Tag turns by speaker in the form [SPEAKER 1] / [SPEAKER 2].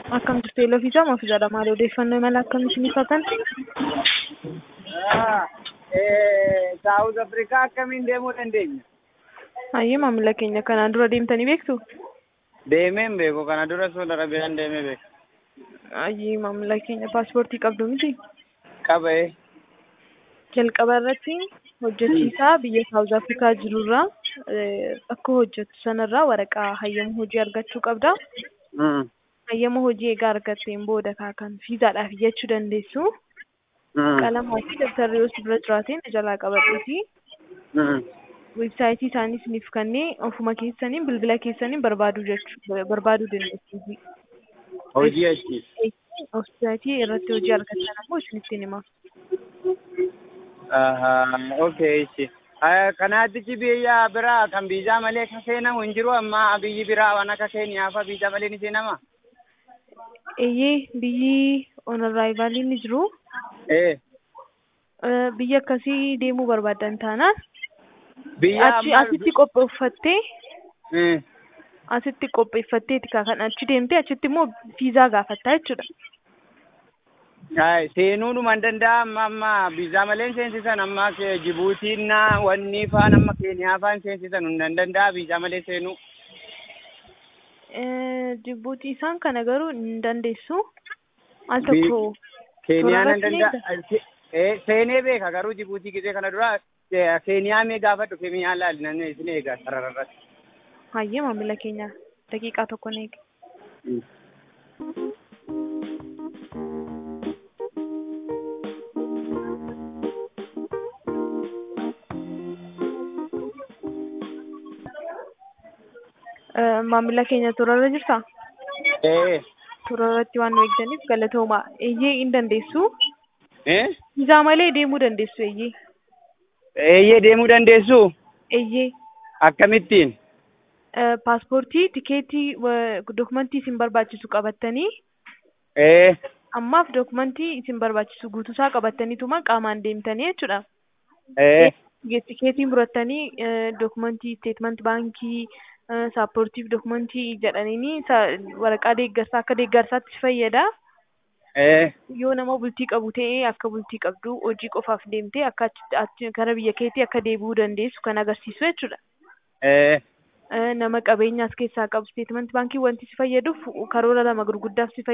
[SPEAKER 1] Akkam turte Elofiisaa maaf jedha maal odeeffannoo imala akkamii isiniif hatan?
[SPEAKER 2] Saawuz Afrikaa akkamiin deemuu dandeenya?
[SPEAKER 1] Hayyee maamila keenya kanaan dura deemtanii beektu?
[SPEAKER 2] Deemeen beeku kana dura Saudi Arabiyaan deemee beeku.
[SPEAKER 1] Hayyee maamila keenya paaspoortii qabdu miti?
[SPEAKER 2] Qabee.
[SPEAKER 1] Jalqaba irratti hojjechiisaa biyya Saawuz Afrikaa jirurraa akka hojjettu sanarraa waraqaa hayyama hojii argachuu qabda. Hayyama hojii egaa argatteen booda kan fiizaadhaaf iyyachuu dandeessu. Qalamaa fi dabtarri yoo si bira jiraateen jalaa qabadhuuti. Weebsaayitii isaanii isiniif kanneen ofuma keessaniin bilbila keessaniin barbaaduu jechuu barbaaduu dandeessu.
[SPEAKER 2] Hojii achi.
[SPEAKER 1] Weebsaayitii irratti hojii argattan ammoo isinitti hima.
[SPEAKER 2] Okay, ishi. Kanaatichi biyya biraa kan viizaa malee kan seenamu hin jiru amma biyyi biraa waan akka Keeniyaa fa'aa viizaa malee ni seenama?
[SPEAKER 1] Eeyyee biyyi on arrival ni jiru.
[SPEAKER 2] Ee.
[SPEAKER 1] Biyya akkasii deemuu barbaadan taanaan
[SPEAKER 2] Biyya
[SPEAKER 1] achi asitti qopheeffattee
[SPEAKER 2] Eh.
[SPEAKER 1] asitti qopheeffatteeti kan achi deemtee achitti immoo viizaa gaafattaa jechuudha.
[SPEAKER 2] Ay, seenuu dhuma hin danda'a amma amma viizaa malee hin seensisan amma ke- Jibuutiin na wanni faan amma Keeniyaa faan seensisan hin danda'a viizaa malee seenuu.
[SPEAKER 1] Jibuutii isaan kana garuu hin dandeessu. Al
[SPEAKER 2] Bi-
[SPEAKER 1] tokko
[SPEAKER 2] Keeniyaan hin
[SPEAKER 1] Toorarratti
[SPEAKER 2] danda'a. Eh, seenee beeka garuu Jibuutii gisee kana dura eh, Keeniyaa mee gaafadhu Keeniyaa laali namni isin eegaa sarararratti.
[SPEAKER 1] hayyee maamila keenya daqiiqaa tokko ni eega. Eh, Maamila keenya toorarra jirtaa?
[SPEAKER 2] Eh.
[SPEAKER 1] Toorarratti waan nu eegdaniif galatooma. Eeyyee hin dandeessu.
[SPEAKER 2] Eh?
[SPEAKER 1] Viizaa malee deemuu dandeessu eeyyee.
[SPEAKER 2] Eeyyee deemuu dandeessu?
[SPEAKER 1] Eeyyee.
[SPEAKER 2] Akkamittiin?
[SPEAKER 1] Eh, Paaspoortii, tikeetii, wa- dokumentii isin barbaachisu qabattanii
[SPEAKER 2] Eh.
[SPEAKER 1] ammaaf dokumentii isin barbaachisu guutuusaa qabattaniituma qaamaan deemtanii jechuudha.
[SPEAKER 2] Eh.
[SPEAKER 1] Tikeetiin fudhattanii eh, dokumentii isteetmenti baankii eh, saappoortiif dokumentii jedhaniini sa- waraqaa deeggarsaa akka deeggarsaatti si fayyada.
[SPEAKER 2] Eh.
[SPEAKER 1] Yoo nama bultii qabu ta'ee akka bultii qabdu hojii qofaaf deemtee akka achi- achi gara biyya keetii akka deebi'uu dandeessu kan agarsiisu jechuudha.
[SPEAKER 2] Eh.
[SPEAKER 1] Eh, Nama qabeenyaas keessaa qabu isteetmenti baankii wanti si fayyaduuf karoora lama gurguddaaf si fayyada.